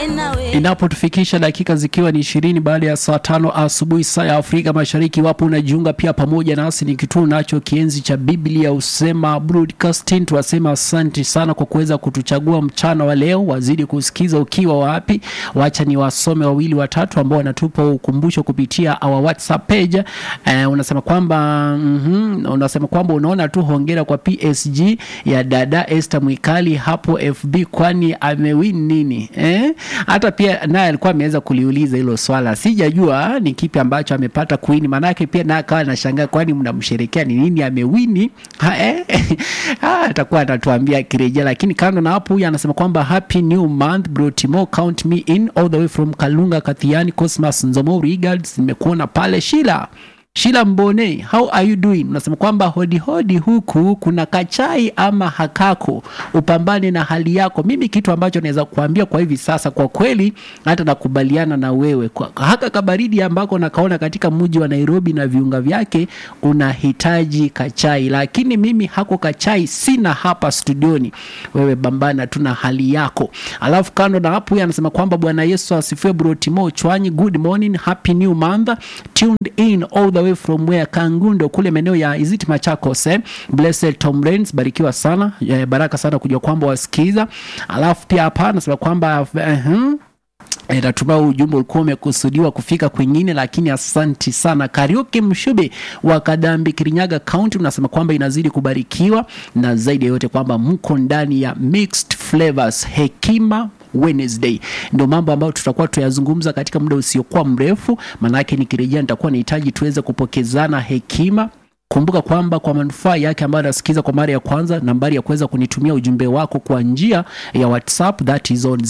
inapotufikisha dakika zikiwa ni ishirini baada ya saa tano asubuhi saa ya Afrika Mashariki. Iwapo unajiunga pia pamoja nasi, ni kituo nacho kienzi cha Biblia usema broadcasting. Tuwasema asante sana kwa kuweza kutuchagua mchana wa leo, wazidi kusikiza ukiwa wapi. Wacha ni wasome wawili watatu ambao wanatupa ukumbusho kupitia our WhatsApp page. Eh, unasema kwamba mm unasema kwamba unaona tu hongera kwa PSG ya dada Esther Mwikali hapo FB, kwani amewin nini eh? Hata pia naye alikuwa ameweza kuliuliza hilo swala, sijajua ni kipi ambacho amepata kuwini, maanake pia naye akawa anashangaa, kwani mnamsherekea ni nini amewini? Ha, eh? ha, atakuwa anatuambia akirejea. Lakini kando na hapo, huyu anasema kwamba happy new month bro Timo, count me in all the way from Kalunga Kathiani, Cosmas Nzomo Regards, nimekuona pale Shila Shila Mbone, how are you doing? Unasema kwamba hodi hodi, huku kuna kachai ama hakako, upambane na hali yako. Mimi kitu ambacho naweza kuambia kwa hivi sasa, kwa kweli hata nakubaliana na wewe kwa haka kabaridi ambako nakaona katika mji wa Nairobi na viunga vyake unahitaji kachai, lakini mimi hako kachai sina hapa studioni. Wewe bambana tu na hali yako. Alafu kando na hapo, huyu anasema kwamba Bwana Yesu asifiwe. Bro Timo Chwanyi, good morning, happy new month, tuned in all the way from where Kangundo kule maeneo ya Iziti Machakos eh? Blessed Tom Rains, barikiwa sana eh, baraka sana kujua kwamba wasikiza. Alafu pia hapa anasema kwamba uh -huh. E, natumai ujumbe ulikuwa umekusudiwa kufika kwingine, lakini asanti sana. Karaoke Mshube wa Kadambi, Kirinyaga County, unasema kwamba inazidi kubarikiwa na zaidi ya yote kwamba mko ndani ya mixed flavors hekima Wednesday ndio mambo ambayo tutakuwa tuyazungumza katika muda usiokuwa mrefu, maanake nikirejea nitakuwa nahitaji tuweze kupokezana hekima. Kumbuka kwamba kwa manufaa yake ambayo anasikiza kwa mara ya kwanza, nambari ya kuweza kunitumia ujumbe wako kwa njia ya WhatsApp that is on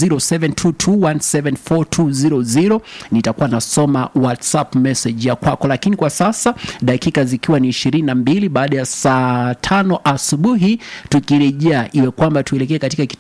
0722174200 nitakuwa nasoma WhatsApp message ya kwako. Lakini kwa sasa dakika zikiwa ni ishirini na mbili baada ya saa tano asubuhi, tukirejea iwe kwamba tuelekee katika kitengo